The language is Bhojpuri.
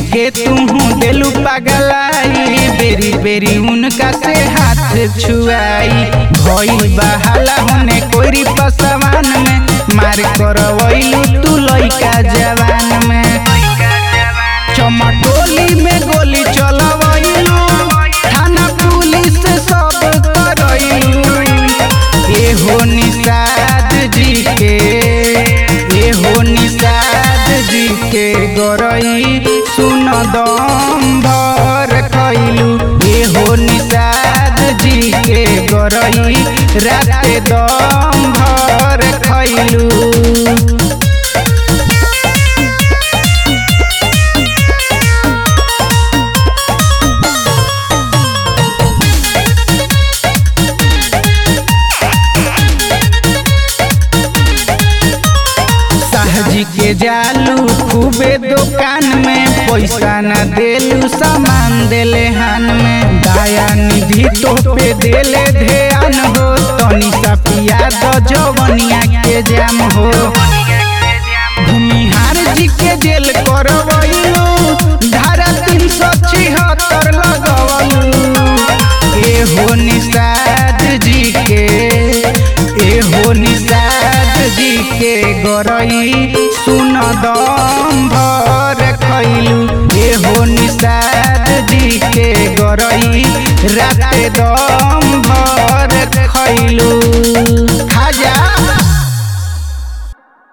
के तू दिलू पगलाई बेरी बेरी उनका से हाथ छुआई भई बहाला होने कोई पसवान में मार करवैलू तू लइका जवान में चमटोली में गोली चलवैलू थाना पुलिस सब करैलू एहो निषाद जी के एहो निषाद जी के गरई सुन दम भर खैलू एहो निषाद जी के गरई रात दम भर खैलू साहजी के जालू खूबे दुकान में पैसा न देलू सामान देले हान में दया निधि तो पे देले ध्यान हो तनी सा पिया दो जवनिया के जाम हो भूमिहार जी के जेल करवैलू धारा तीन सौ छिहत्तर लगवलू एहो निषाद जी के एहो निषाद जी के गरई सुन दम भर खैलू एहो निषाद जी के गरई रात दम भर खैलू